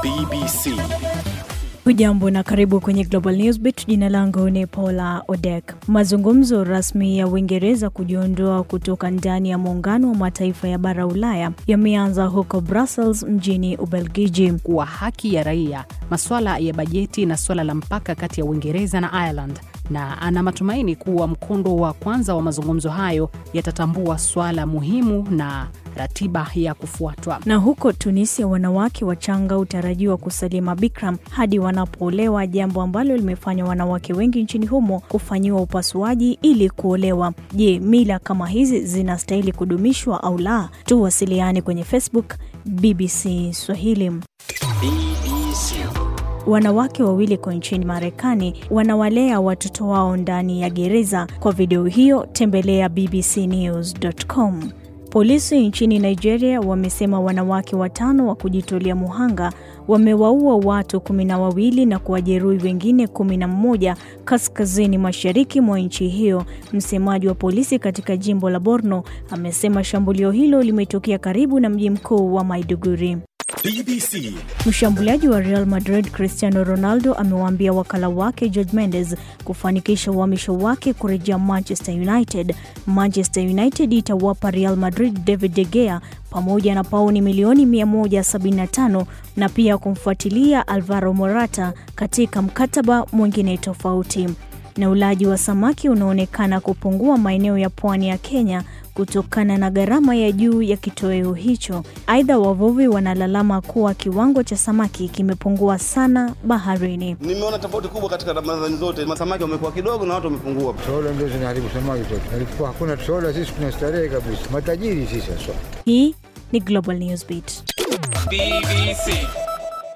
BBC. Hujambo na karibu kwenye Global Newsbeat. Jina langu ni Paula Odek. Mazungumzo rasmi ya Uingereza kujiondoa kutoka ndani ya muungano wa mataifa ya bara Ulaya yameanza huko Brussels mjini Ubelgiji. kuwa haki ya raia, masuala ya bajeti na suala la mpaka kati ya Uingereza na Ireland, na ana matumaini kuwa mkondo wa kwanza wa mazungumzo hayo yatatambua suala muhimu na ratiba ya kufuatwa. Na huko Tunisia, wanawake wachanga hutarajiwa kusalia mabikra hadi wanapoolewa, jambo ambalo limefanya wanawake wengi nchini humo kufanyiwa upasuaji ili kuolewa. Je, mila kama hizi zinastahili kudumishwa au la? Tuwasiliane kwenye Facebook BBC Swahili. BBC. Wanawake wawili kwa nchini Marekani wanawalea watoto wao ndani ya gereza. Kwa video hiyo tembelea bbcnews.com. Polisi nchini Nigeria wamesema wanawake watano wa kujitolea muhanga wamewaua watu kumi na wawili na kuwajeruhi wengine kumi na mmoja kaskazini mashariki mwa nchi hiyo. Msemaji wa polisi katika jimbo la Borno amesema shambulio hilo limetokea karibu na mji mkuu wa Maiduguri. BBC. Mshambuliaji wa Real Madrid Cristiano Ronaldo amewaambia wakala wake George Mendes kufanikisha uhamisho wake kurejea Manchester United. Manchester United itawapa Real Madrid David De Gea pamoja na pauni milioni 175 na pia kumfuatilia Alvaro Morata katika mkataba mwingine tofauti. Na ulaji wa samaki unaonekana kupungua maeneo ya pwani ya Kenya kutokana na gharama ya juu ya kitoweo hicho. Aidha, wavuvi wanalalama kuwa kiwango cha samaki kimepungua sana baharini. Nimeona tofauti kubwa katika Ramadhani zote, masamaki wamekuwa kidogo na watu wamepungua. Trola ndio zinaharibu samaki zote. Nalikuwa hakuna trola, sisi tunastarehe kabisa, matajiri sisi haswa. Hii ni Global Newsbeat. BBC.